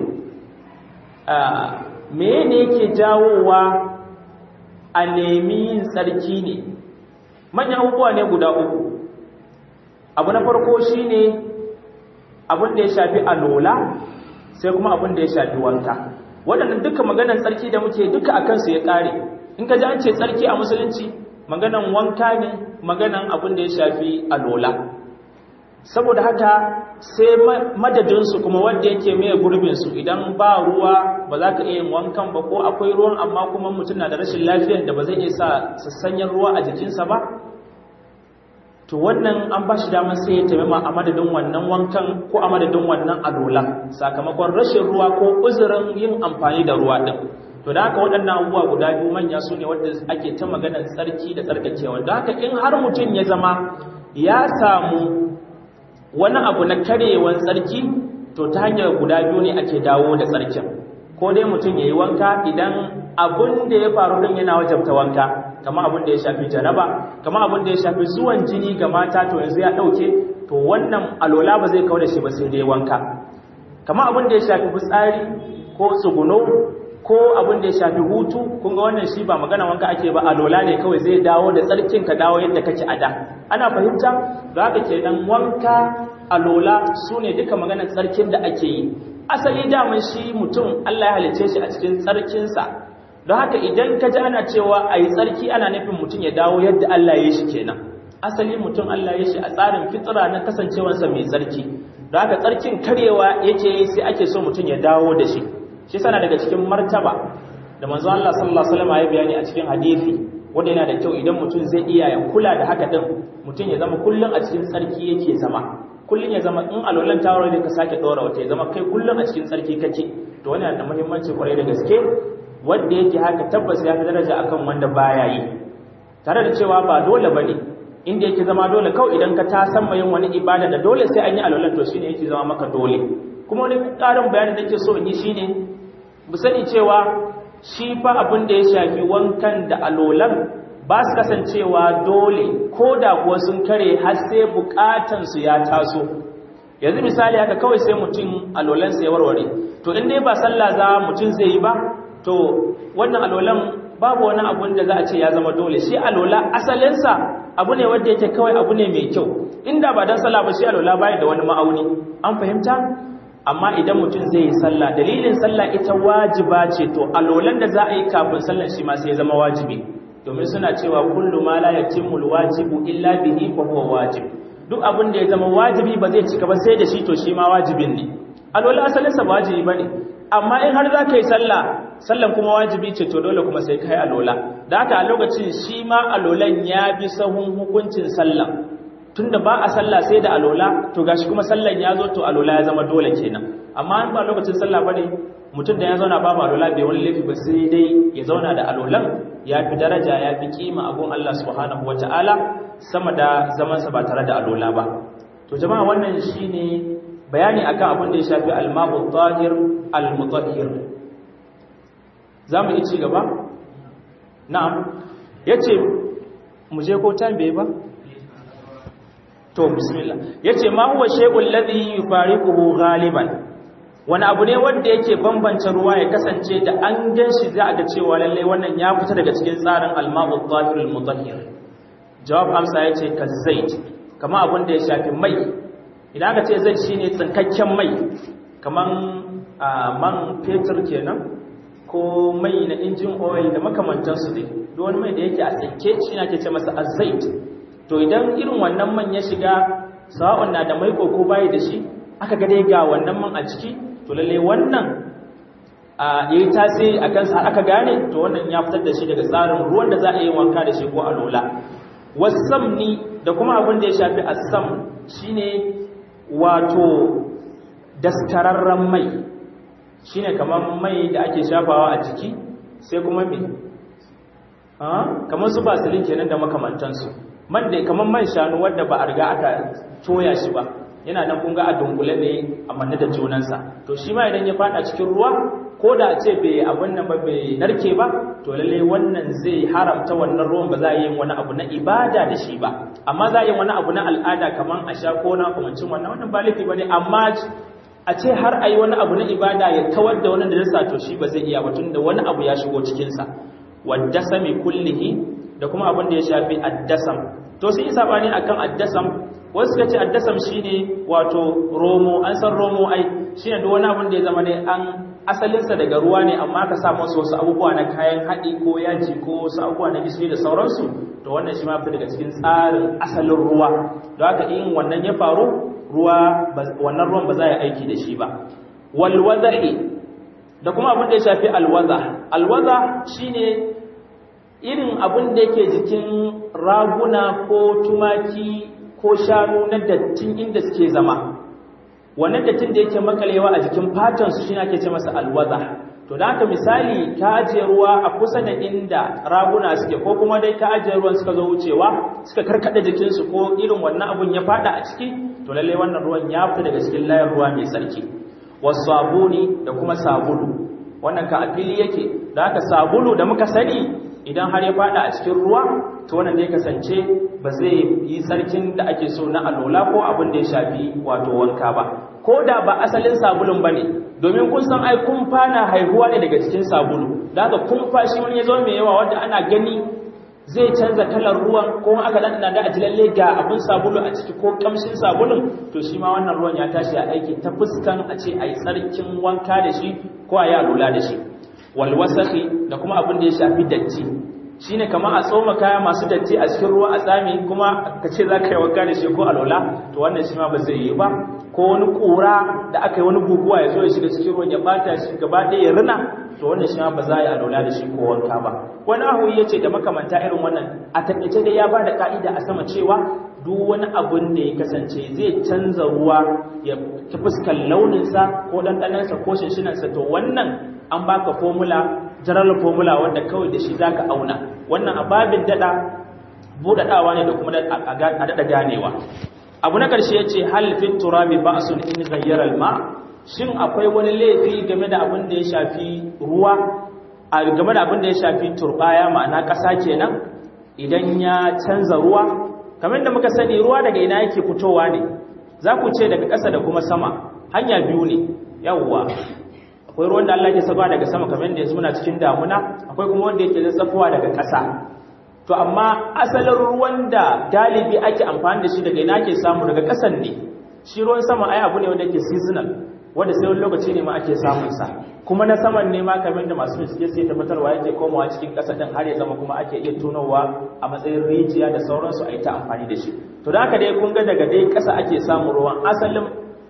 me ne yake jawowa a nemi yin tsarki ne manyan abubuwa ne guda uku abu na farko shine abin da ya shafi alola sai kuma abin da ya shafi wanka waɗannan duka maganan tsarki da muke duka akan su ya ƙare in ka ji an ce tsarki a musulunci maganan wanka ne maganan abin da ya shafi alola saboda haka sai madadinsu kuma wanda yake mai gurbinsu idan ba ruwa ba za ka iya yin wankan ba ko akwai ruwan amma kuma mutum na da rashin lafiyar da ba zai iya sa sassanyen ruwa a jikinsa ba to wannan an ba shi damar sai ya taimama a madadin wannan wankan ko a madadin wannan alola sakamakon rashin ruwa ko uzurin yin amfani da ruwa ɗin to da haka waɗannan abubuwa guda biyu manya su ne wanda ake ta maganar tsarki da tsarkakewa da haka in har mutum ya zama ya samu wani abu na karewan tsarki to ta hanyar guda biyu ne ake dawo da tsarkin ko dai mutum ya yi wanka idan abin da ya faru din yana wajabta wanka kama abin da ya shafi janaba kama abin da ya shafi zuwan jini ga mata to yanzu ya ɗauke to wannan alola ba zai kawo da shi ba sai dai wanka kama abin da ya shafi fitsari ko tsuguno ko abin da ya shafi hutu kun ga wannan shi ba magana wanka ake ba alola ne kawai zai dawo da tsarkin ka dawo yadda kake a da ana fahimta za ka ke dan wanka alola su ne duka maganar tsarkin da ake yi asali daman shi mutum Allah ya halice shi a cikin tsarkinsa don haka idan ka ji ana cewa a yi tsarki ana nufin mutum ya dawo yadda Allah ya yi shi kenan asali mutum Allah ya shi a tsarin fitsira na kasancewarsa mai tsarki don haka tsarkin karyewa yake yi sai ake so mutum ya dawo da shi shi sana daga cikin martaba da manzo Allah sallallahu alaihi wasallam ya bayani a cikin hadisi wanda yana da kyau idan mutum zai iya ya kula da haka din mutum ya zama kullun a cikin tsarki yake zama kullun ya zama in alolan tawaro ne ka sake dora wata ya zama kai kullun a cikin tsarki kake to wannan yana da muhimmanci kwarai da gaske wanda yake haka tabbas ya fi daraja akan wanda baya yi tare da cewa ba dole bane inda yake zama dole kawai idan ka ta san yin wani ibada da dole sai an yi alolan to shine yake zama maka dole kuma wani ƙarin bayani da ke so in yi shine mu sani cewa shi fa abin da ya shafi wankan da alolan ba su kasancewa dole ko da kuwa sun kare har sai bukatansu ya taso yanzu misali haka kawai sai mutum alolansa ya warware to in dai ba sallah za mutum zai yi ba to wannan alolan babu wani abun da za a ce ya zama dole shi alola asalinsa abu ne wanda yake kawai abu ne mai kyau inda ba don sallah ba shi alola baya da wani ma'auni an fahimta amma idan mutum zai yi sallah dalilin sallah ita wajiba ce to alolan da za a yi kafin sallan shi ma sai ya zama wajibi domin suna cewa kullu ma la yatimmu alwajibu illa bihi fa huwa wajib duk abin da ya zama wajibi ba zai cika ba sai da shi to shi ma wajibin ne alola asalin sa wajibi bane amma in har za ka yi sallah sallan kuma wajibi ce to dole kuma sai kai alola da haka a lokacin shi ma alolan ya bi sahun hukuncin sallah tunda ba a sallah sai da alola to gashi kuma sallan ya zo to alola ya zama dole kenan amma in ba lokacin sallah bane mutum da ya zauna ba ba alola bai wani laifi ba sai dai ya zauna da alolan ya fi daraja ya fi kima a gun Allah subhanahu wataala sama da zaman sa ba tare da alola ba to jama'a wannan shine bayani akan abin da ya shafi al-ma'u tahir al-mutahhir zamu yi ci gaba na'am yace mu je ko tambaye ba to bismillah yace ma huwa shay'ul ladhi yufariquhu ghaliban wani abu ne wanda yake bambance ruwa ya kasance da an ganshi za a ga cewa lalle wannan ya fita daga cikin tsarin al-ma'u tahir al-mutahhir jawab amsa yace kazzait kama abin da ya shafi mai idan aka ce zai shine tsinkakken mai kaman man fetur kenan ko mai na injin oil da makamantansu dai duk wani mai da yake a tsinke shi ake ce masa azait to idan irin wannan man ya shiga sawa'un na da mai ko bayi da shi aka ga dai ga wannan man a ciki to lalle wannan a yayi tasiri akan sa aka gane to wannan ya fitar da shi daga tsarin ruwan da za a yi wanka da shi ko alola wasamni da kuma abin da ya shafi asam shine wato daskararren mai shine kamar mai da ake shafawa a jiki sai kuma me kamar su basilin kenan da makamantansu man da kamar man shanu wadda ba a riga aka toya shi ba yana nan kun ga a dunkule ne a manne da junansa to shi ma idan ya fada cikin ruwa ko da a ce bai abin nan ba bai narke ba to lalle wannan zai haramta wannan ruwan ba za a yi wani abu na ibada da shi ba amma za a yi wani abu na al'ada kamar a sha ko na kamancin wannan wannan ba laifi ba ne amma a ce har a yi wani abu na ibada ya kawar da wani da to shi ba zai iya ba tun da wani abu ya shigo cikinsa wadda sami kullihi da kuma abin da ya shafi addasam to sai yi sabani akan addasam wasu suka ce addasam shine wato romo an san romo ai shine duk wani abin da ya zama ne an asalinsa daga ruwa ne amma ka sa masa wasu abubuwa na kayan haɗi ko yaji ko wasu abubuwa na gishiri da sauransu to wannan shi ma fi daga cikin tsarin asalin ruwa don haka in wannan ya faru ruwa wannan ruwan ba za a yi aiki da shi ba walwazahi da kuma abin da ya shafi alwaza alwaza shine irin abin da yake jikin raguna ko tumaki ko shanu na dattin inda suke zama wannan dattin da yake makalewa a jikin fatansu shi ake ce masa alwaza to to da haka misali ka ajiye ruwa a kusa da inda raguna suke ko kuma dai ka ajiye ruwan suka zo wucewa suka karkada jikinsu ko irin wannan abun ya fada a ciki to lalle wannan ruwan ya fita daga cikin layar ruwa mai tsarki wasabuni da kuma sabulu wannan ka afili yake da haka sabulu da muka sani idan har ya fada a cikin ruwa to wannan zai kasance ba zai yi tsarkin da ake so na alola ko abin da ya shafi wato wanka ba ko da ba asalin sabulun ba ne domin kun san ai kumfa na haihuwa ne daga cikin sabulu da haka kumfa shi wani ya zo mai yawa wanda ana gani zai canza kalar ruwan ko aka dan da aji lalle ga abin sabulu a ciki ko kamshin sabulun to shi ma wannan ruwan ya tashi a aiki ta fuskan a ce ai tsarkin wanka da shi ko a yi alola da shi wal wasakhi da kuma abin da ya shafi datti shine kamar a tsoma kaya masu datti a cikin ruwa a tsami kuma ka ce za ka yi wanka da shi ko alola to wannan shi ma ba zai yi ba ko wani kura da aka yi wani guguwa ya zo ya shiga cikin ruwan ya bata shi gaba ɗaya ya rina to wannan shi ma ba za a yi alola da shi ko wanka ba wani ahu ya ce da makamanta irin wannan a taƙaice dai ya ba da ka'ida a sama cewa duk wani abun da ya kasance zai canza ruwa ya ta fuskar launinsa ko ɗanɗanansa ko shinshinansa to wannan an baka formula general formula wanda kawai da shi zaka auna wannan ababin dada budadawa ne da kuma a dada ganewa abu na karshe yace hal fit turabi ba'sun in ghayyara al-ma shin akwai wani laifi game da abin da ya shafi ruwa a game da abin da ya shafi turbaya ma'ana kasa kenan idan ya canza ruwa kamar da muka sani ruwa daga ina yake fitowa ne za ku ce daga ƙasa da kuma sama hanya biyu ne yawwa akwai ruwan da Allah ke saba daga sama kamar da yanzu muna cikin damuna akwai kuma wanda yake zazzafowa daga ƙasa to amma asalin ruwan da galibi ake amfani da shi daga ina ake samu daga ƙasan ne shi ruwan sama ai abu ne wanda yake seasonal wanda sai wani lokaci ne ma ake samun sa kuma na saman ne ma kamar da masu bincike sai tabbatarwa yake komawa cikin ƙasa din har ya zama kuma ake iya tonowa a matsayin rijiya da sauransu a yi ta amfani da shi to da haka dai kun ga daga dai ƙasa ake samun ruwan asalin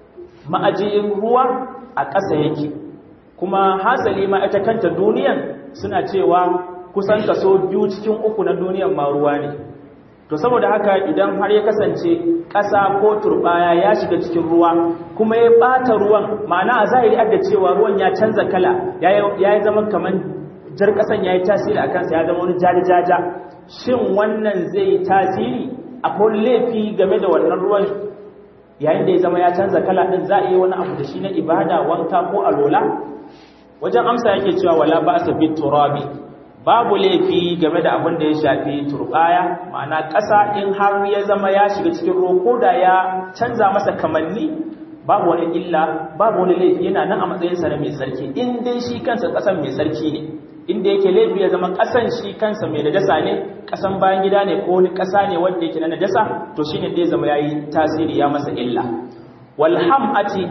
ma'ajiyin ruwa a ƙasa yake kuma hasali ma ita kanta duniyan suna cewa kusan kaso biyu cikin uku na duniyan ma ruwa ne to saboda haka idan har ya kasance ƙasa ko turbaya ya shiga cikin ruwa kuma ya ɓata ruwan ma'ana a zahiri da cewa ruwan ya canza kala ya yi zama kamar jar ƙasan ya yi tasiri a kansa ya zama wani jajajaja shin wannan zai yi tasiri akwai laifi game da wannan ruwan yayin da ya zama ya canza kala ɗin za a yi wani abu da shi na ibada wanka ko alola wajen amsa yake cewa wala ba sa bit turabi babu laifi game da abin da ya shafi turbaya ma'ana ƙasa in har ya zama ya shiga cikin ruwa ko da ya canza masa kamanni babu wani illa babu wani laifi yana nan a matsayin sa na mai sarki in dai shi kansa ƙasan mai sarki ne inda yake laifi ya zama ƙasan shi kansa mai najasa ne ƙasan bayan gida ne ko wani ƙasa ne wanda yake na najasa to shine dai zama yayi tasiri ya masa illa wal hamati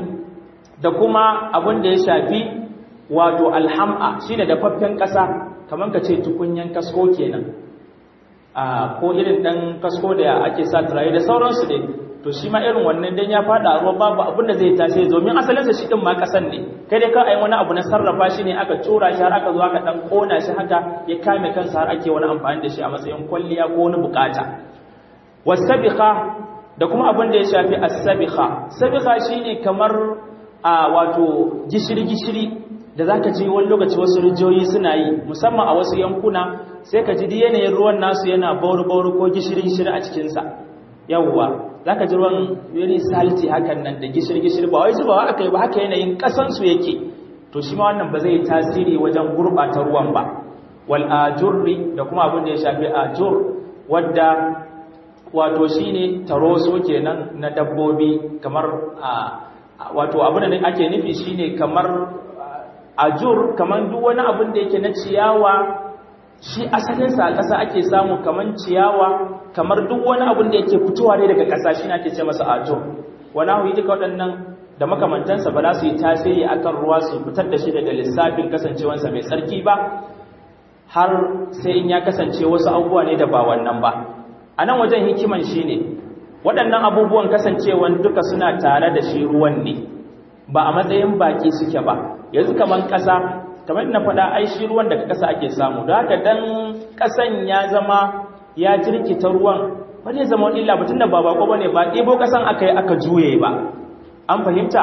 da kuma abin da ya shafi wato alham'a shine dafaffen ƙasa kamar ka ce tukunyan kasko kenan a ko irin dan kasko da ake sa turaye da sauransu dai to shi ma irin wannan dan ya fada ruwa babu abin da zai tashi domin asalin sa shi din ma kasan ne kai dai ka ai wani abu na sarrafa shi ne aka tura shi har aka zo aka dan kona shi haka ya kame kansa har ake wani amfani da shi a matsayin kwalliya ko wani bukata wasabiqa da kuma abin da ya shafi as-sabiqa sabiqa shine kamar a wato gishiri gishiri da za ka ji wani lokaci wasu rijiyoyi suna yi musamman a wasu yankuna sai ka ji di yanayin ruwan nasu yana bauri-bauri ko gishiri-gishiri a cikinsa yawwa za ka ji ruwan very salty hakan nan da gishiri-gishiri ba wai zubawa aka yi ba haka yanayin ƙasansu yake to shi ma wannan ba zai tasiri wajen gurɓata ruwan ba wal ajurri da kuma abin da ya shafi ajur wadda wato shine taroso kenan na dabbobi kamar wato abin da ake nufi shine kamar ajur kamar duk wani abin da yake na ciyawa shi asalinsa a ƙasa ake samu kamar ciyawa kamar duk wani abin da yake fitowa ne daga ƙasa shi ake ce masa ajur wani ahu duka waɗannan da makamantansa ba za su yi tasiri akan ruwa su fitar da shi daga lissafin kasancewansa mai tsarki ba har sai in ya kasance wasu abubuwa ne da ba wannan ba a nan wajen hikiman shi ne waɗannan abubuwan kasancewan duka suna tare da shi ruwan ne ba a matsayin baki suke ba yanzu kaman ƙasa kamar na faɗa ai shi ruwan daga ƙasa ake samu da haka dan ƙasan ya zama ya jirkita ruwan ba zai zama illa ba tunda ba bako bane ba ɗebo ƙasan aka yi aka juye ba an fahimta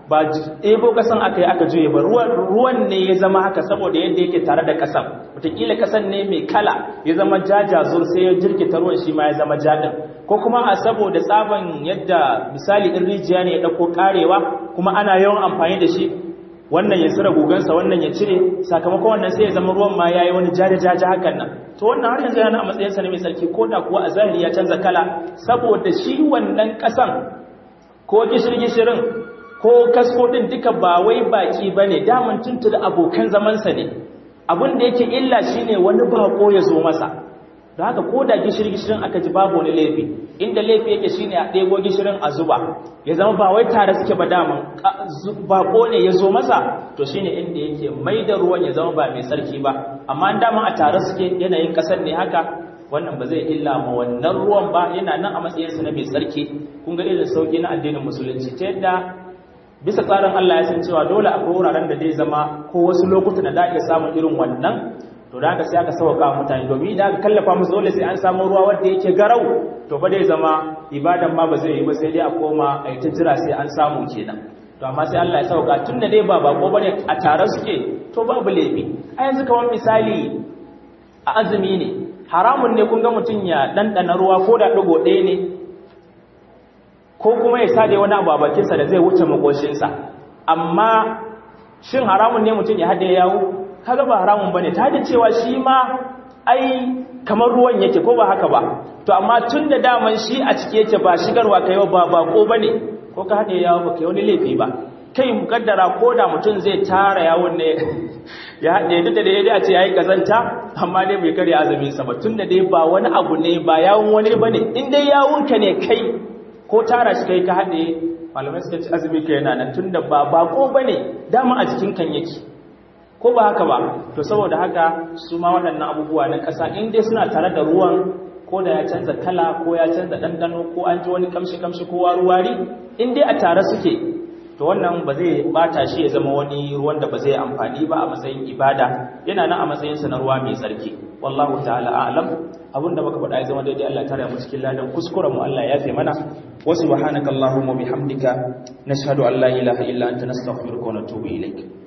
ba ɗebo ƙasan aka yi aka juye ba ruwan ne ya zama haka saboda yadda yake tare da ƙasan wataƙila ƙasan ne mai kala ya zama jajazur sai ya jirkita ruwan shi ma ya zama jadin ko kuma a saboda tsaban yadda misali ɗin rijiya ne ya ɗauko ƙarewa kuma ana yawan amfani da shi wannan ya tsira gugansa wannan ya cire sakamakon wannan sai ya zama ruwan ma ya yi wani jaja-jaja hakan nan to wannan har yanzu yana a matsayinsa ne mai tsarki ko da kuwa a zahiri ya canza kala saboda shi wannan ƙasan ko gishir-gishirin ko kasko ɗin duka ba wai baki ba ne daman tuntu da abokan zamansa ne abin da yake illa shi ne wani bako ya zo masa da haka ko da gishir-gishirin aka ji babu wani laifi inda laifi yake shi ne a ɗego gishirin a zuba ya zama ba wai tare suke ba daman bako ne ya zo masa to shi ne inda yake mai da ruwan ya zama ba mai sarki ba amma daman a tare suke yanayin ƙasar ne haka wannan ba zai illa ma wannan ruwan ba yana nan a matsayinsa na mai sarki kun ga irin sauki na addinin musulunci ta yadda bisa tsarin Allah ya san cewa dole akwai wuraren da zai zama ko wasu lokutan da ake samun irin wannan to da haka sai aka sauka mutane domin da aka kallafa musu dole sai an samu ruwa wanda yake garau to ba zai zama ibadan ma ba zai yi ba sai dai a koma a yi ta jira sai an samu kenan to amma sai Allah ya sauka tun da dai ba bako bane a tare suke to babu laifi a yanzu kamar misali a azumi ne haramun ne kun ga mutum ya ɗanɗana ruwa ko da ɗigo ɗaya ne ko kuma ya sade wani abu a bakinsa da zai wuce makoshinsa amma shin haramun ne mutum ya haɗe yawo kaga ba haramun bane ta da cewa shi ma ai kamar ruwan yake ko ba haka ba to amma tun da daman shi a cike yake ba shigarwa kai ba bako bane ko ka haɗe yawo ba kai wani laifi ba kai mukaddara ko da mutum zai tara yawon ne ya haɗe duk da dai a ce ya yi ƙazanta amma dai bai karya azumin sa ba tun da dai ba wani abu ne ba yawon wani ba ne in dai yawonka ne kai ko tara shi kai ka haɗe malamai suka ci azumi ka yana nan tun da ba bako ba ne dama a jikin kan yake ko ba haka ba to saboda haka su ma waɗannan abubuwa na ƙasa in dai suna tare da ruwan ko da ya canza kala ko ya canza ɗanɗano ko an ji wani kamshi-kamshi ko wari in dai a tare suke to wannan ba zai bata shi ya zama wani ruwan da ba zai amfani ba a matsayin ibada yana nan a matsayin sa na ruwa mai tsarki wallahu ta'ala a'lam abinda muka faɗa ya zama daidai Allah tare mu cikin ladan kuskuren mu Allah ya fi mana wa subhanakallahumma bihamdika nashhadu an la ilaha illa anta nastaghfiruka wa natubu ilaik